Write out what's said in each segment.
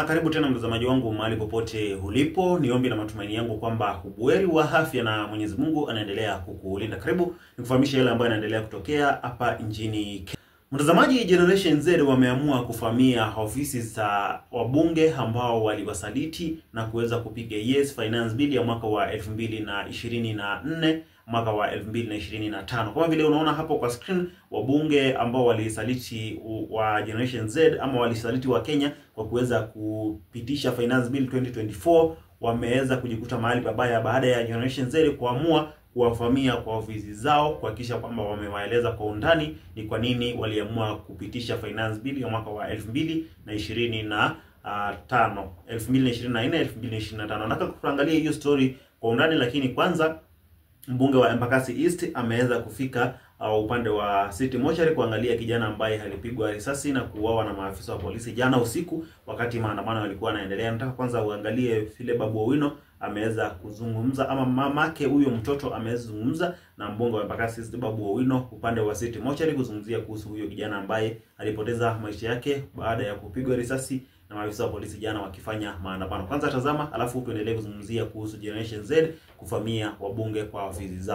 na karibu tena mtazamaji wangu mahali popote ulipo. Ni ombi na matumaini yangu kwamba ubuheri wa afya na Mwenyezi Mungu anaendelea kukulinda. Karibu nikufahamisha yale ambayo yanaendelea kutokea hapa nchini Kenya. Mtazamaji, Generation Z wameamua kuvamia ofisi za wabunge ambao waliwasaliti na kuweza kupiga yes finance bill ya mwaka wa 2024 mwaka wa 2025. Kama vile unaona hapo kwa screen, wabunge ambao walisaliti wa Generation Z ama walisaliti wa Kenya kwa kuweza kupitisha finance bill 2024 wameweza kujikuta mahali pabaya baada ya Generation Z kuamua kuwavamia kwa ofisi zao kuhakikisha kwamba wamewaeleza kwa undani ni kwa nini waliamua kupitisha finance bill ya mwaka wa 2020 na uh, tano 2024 2025. Nataka kuangalia hiyo story kwa undani, lakini kwanza mbunge wa Embakasi East ameweza kufika uh, upande wa City Mortuary kuangalia kijana ambaye alipigwa risasi na kuuawa na maafisa wa polisi jana usiku wakati maandamano yalikuwa yanaendelea. Nataka kwanza uangalie vile Babu Owino ameweza kuzungumza ama mamake huyo mtoto ameweza kuzungumza na mbunge wa Embakasi East Babu Owino upande wa City Mortuary kuzungumzia kuhusu huyo kijana ambaye alipoteza maisha yake baada ya kupigwa risasi na maafisa wa polisi jana wakifanya maandamano. Kwanza tazama, alafu tuendelee kuzungumzia kuhusu Generation Z kuvamia wabunge kwa ofisi zao.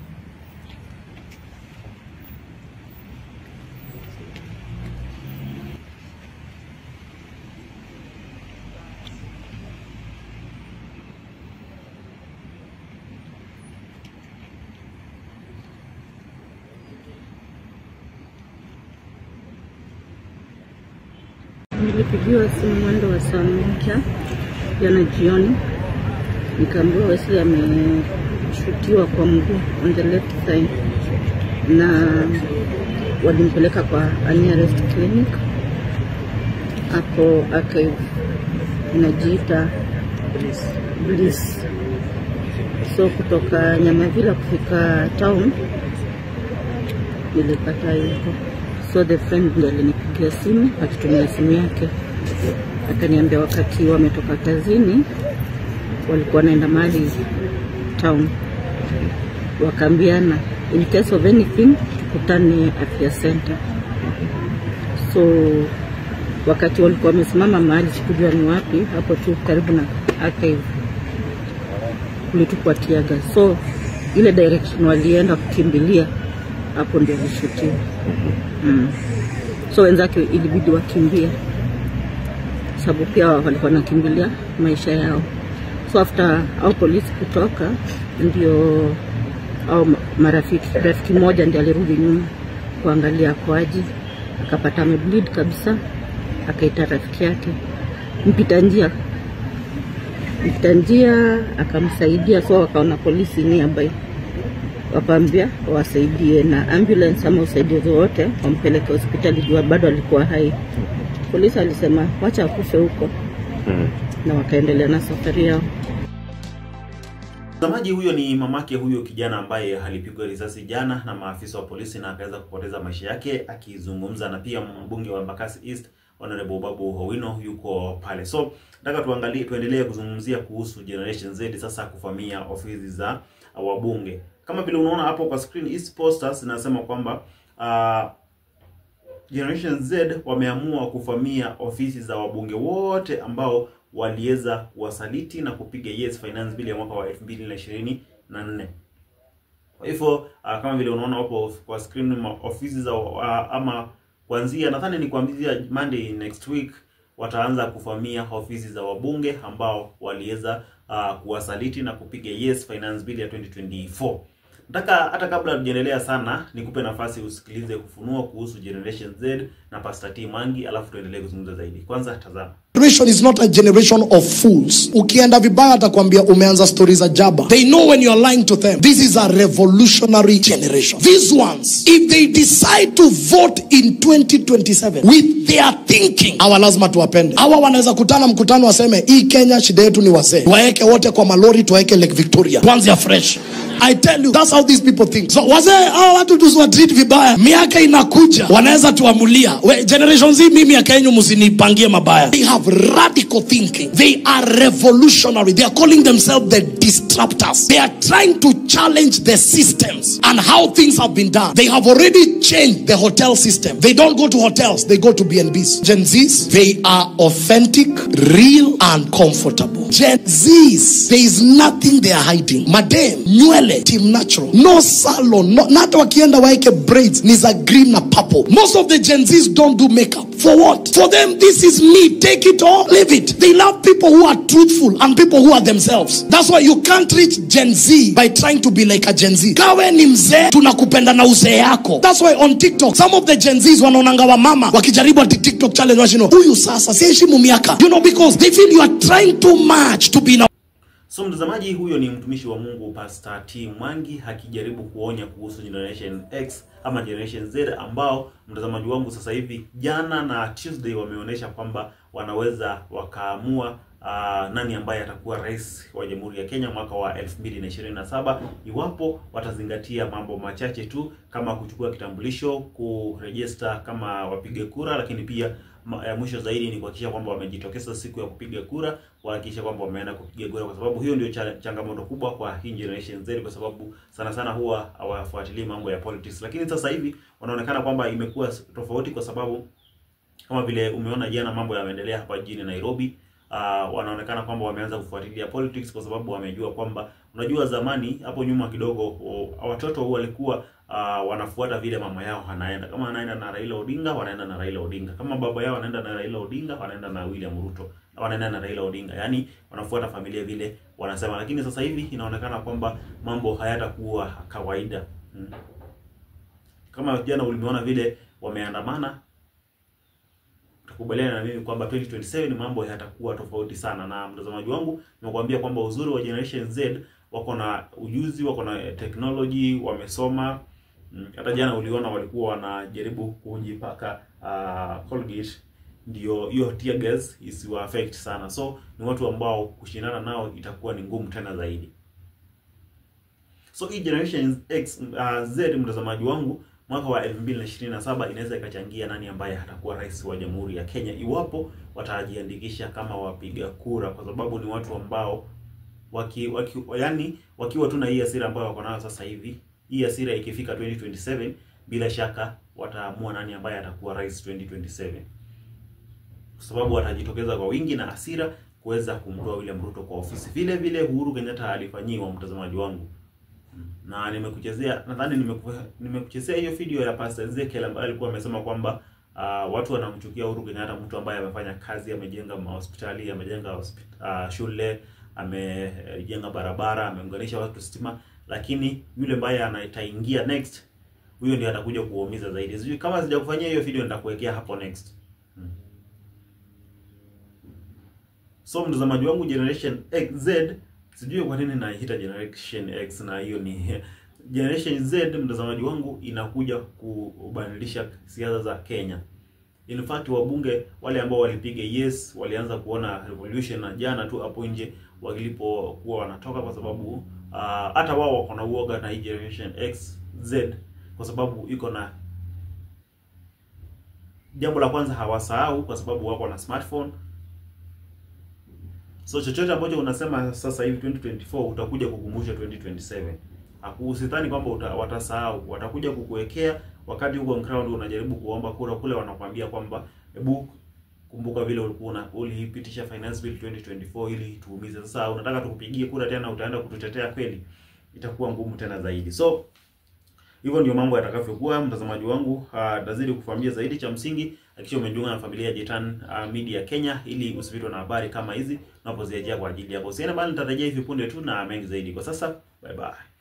Nilipigiwa simu mwendo wa saa moja jana jioni, nikaambiwa Wesley ameshutiwa kwa mguu on the left side, na walimpeleka kwa nearest clinic hapo Archive inajiita Bliss. So kutoka Nyamavila kufika town nilipata hivyo so the friend ndiye alinipigia simu akitumia simu yake, akaniambia wakati wametoka kazini walikuwa wanaenda mahali town, wakaambiana in case of anything tukutane afya center. So wakati walikuwa wamesimama mahali, sikujua ni wapi, hapo tu karibu na archive, kulitupwa tiaga, so ile direction walienda kukimbilia hapo ndio alishutiwa. Mm. So wenzake ilibidi wakimbie, sababu pia walikuwa nakimbilia maisha yao. So after au polisi kutoka, ndio au marafiki rafiki mmoja ndio alirudi nyuma kuangalia kwaji, akapata amebleed kabisa, akaita rafiki yake mpita njia mpita njia akamsaidia, so wakaona polisi nearby wakaambia wasaidie na ambulance ama usaidizi wote wampeleke hospitali jua bado alikuwa hai. Polisi alisema wacha akufe huko hmm. na wakaendelea na safari yao. Mtazamaji, huyo ni mamake huyo kijana ambaye alipigwa risasi jana na maafisa wa polisi na akaweza kupoteza maisha yake, akizungumza na pia mbunge wa Embakasi East Honorable Babu Owino yuko pale. So nataka tuangalie, tuendelee kuzungumzia kuhusu Generation Z sasa kuvamia ofisi za wabunge kama vile unaona hapo kwa screen, hizi posters zinasema kwamba uh, Generation Z wameamua kuvamia ofisi za wabunge wote ambao waliweza kuwasaliti na kupiga yes finance bill ya mwaka wa 2024. Kwa hivyo uh, kama vile unaona hapo kwa screen ofisi za uh, ama kuanzia nadhani ni kuanzia Monday next week wataanza kuvamia ofisi za wabunge ambao waliweza uh, kuwasaliti na kupiga yes finance bill ya 2024. Nataka hata kabla tujaendelea sana nikupe nafasi usikilize kufunua kuhusu Generation Z na Pastor T Mangi, alafu tuendelee kuzungumza zaidi. Kwanza tazama. Generation is not a generation of fools. Ukienda vibaya atakwambia umeanza stori za jaba. They know when you are lying to them. This is a revolutionary generation. These ones, if they decide to vote in 2027 with their thinking, hawa lazima tuwapende. Hawa wanaweza kutana mkutano waseme hii Kenya shida yetu ni wazee, tuwaeke wote kwa malori, tuwaeke Lake Victoria, tuanze afresh. I tell you, that's how these people think. So wazee hawa watu tusiwatreat vibaya, miaka inakuja wanaweza tuamulia. We, generation Z, mimi miaka yenu msinipangie mabaya. They have have radical thinking. They are revolutionary. They are calling themselves the disruptors. They are trying to challenge the systems and how things have been done. They have already changed the hotel system. They don't go to hotels, they go to BNBs. Gen Zs, they are authentic, real, and comfortable. Gen Zs, there is nothing they are hiding. Madam, nywele, team natural. No salon, no, na hata wakienda waeke braids ni za green na purple. Most of the Gen Zs don't do makeup. For what? For them, this is me. Take it or leave it. They love people who are truthful and people who are themselves. That's why you can't reach Gen Z by trying to be like a Gen Z. Kawe ni mzee, tunakupenda na uzee yako. That's why on TikTok, some of the Gen Zs wanaonanga wa mama wakijaribu ati TikTok challenge washino. Huyu sasa siheshimu miaka. You know because they feel you are trying too much to be in a So mtazamaji, huyo ni mtumishi wa Mungu Pastor T Mwangi akijaribu kuonya kuhusu Generation X ama Generation Z ambao mtazamaji wangu sasa hivi jana na Tuesday wameonyesha kwamba wanaweza wakaamua uh, nani ambaye atakuwa rais wa Jamhuri ya Kenya mwaka wa 2027 iwapo watazingatia mambo machache tu kama kuchukua kitambulisho, kurejista kama wapiga kura, lakini pia ma- ya mwisho zaidi ni kuhakikisha kwamba wamejitokeza siku ya kupiga kura, kuhakikisha kwamba wameenda kupiga kura, kwa sababu hiyo ndio cha, changamoto kubwa kwa hii generation Z, kwa sababu sana sana huwa hawafuatilii mambo ya politics. Lakini sasa hivi wanaonekana kwamba imekuwa tofauti, kwa sababu kama vile umeona jana mambo yameendelea hapa jijini Nairobi. Uh, wanaonekana kwamba wameanza kufuatilia politics kwa sababu wamejua kwamba, unajua, zamani hapo nyuma kidogo o, watoto walikuwa uh, wanafuata vile mama yao anaenda. Kama anaenda na Raila Odinga, wanaenda na Raila Odinga. Kama baba yao anaenda na Raila Odinga, wanaenda na William Ruto, wanaenda na Raila Odinga. Yaani wanafuata familia vile wanasema, lakini sasa hivi inaonekana kwamba mambo hayatakuwa kawaida hmm. Kama jana ulimeona vile wameandamana kubaliana na mimi kwamba 2027 mambo yatakuwa tofauti sana. Na mtazamaji wangu, nimekuambia kwamba uzuri wa Generation Z wako na ujuzi, wako na technology, wamesoma. Mm, Hata jana uliona walikuwa wanajaribu kujipaka uh, Colgate ndio hiyo tear gas isiwa affect sana, so ni watu ambao kushindana nao itakuwa ni ngumu tena zaidi. So hii Generation X uh, Z mtazamaji wangu mwaka wa 2027 inaweza ikachangia nani ambaye atakuwa rais wa Jamhuri ya Kenya iwapo watajiandikisha kama wapiga kura, kwa sababu ni watu ambao waki, waki yani wakiwa tu na hii hasira ambayo wako nayo sasa hivi, hii hasira ikifika 2027 bila shaka wataamua nani ambaye atakuwa rais 2027, kwa sababu watajitokeza kwa wingi na hasira kuweza kumtoa William Ruto kwa ofisi, vile vile Uhuru Kenyatta alifanyiwa, mtazamaji wangu na nimekuchezea nadhani nimeku- nimekuchezea hiyo video ya Pastor Ezekiel ambaye alikuwa amesema kwamba uh, watu wanamchukia Uhuru Kenyatta, mtu ambaye amefanya kazi, amejenga mahospitali, amejenga hospi- uh, shule, amejenga barabara, ameunganisha watu stima, lakini yule ambaye anataingia next, huyo ndiye atakuja kuumiza zaidi. Sijui kama sijakufanyia hiyo video, nitakuwekea hapo next. Hmm. So mtazamaji wangu Generation X Z sijui kwa nini naita Generation X na hiyo ni Generation Z. Mtazamaji wangu inakuja kubadilisha siasa za Kenya. In fact wabunge wale ambao walipiga yes walianza kuona revolution na jana tu hapo nje walipokuwa wanatoka, kwa sababu ah, hata wao wako na uoga na hii Generation X Z, kwa sababu iko na jambo la kwanza hawasahau, kwa sababu wako na smartphone So chochote ambacho unasema sasa hivi 2024 utakuja kukumbusha 2027. Hakusidhani kwamba uta, watasahau, watakuja kukuwekea wakati huko ground unajaribu kuomba kura kule, wanakwambia kwamba hebu kumbuka vile ulikuwa una- ulipitisha finance bill 2024 ili tuumize. Sasa unataka tukupigie kura tena, utaenda kututetea kweli? Itakuwa ngumu tena zaidi. So hivyo ndio mambo yatakavyokuwa, mtazamaji wangu. Uh, tazidi kufahamia zaidi. Cha msingi hakikisha umejiunga na familia ya Jetan uh, Media Kenya ili usipitwe na habari kama hizi unapoziajia kwa ajili yako. Usiende bali, nitarejea hivi punde tu na mengi zaidi. Kwa sasa, bye bye.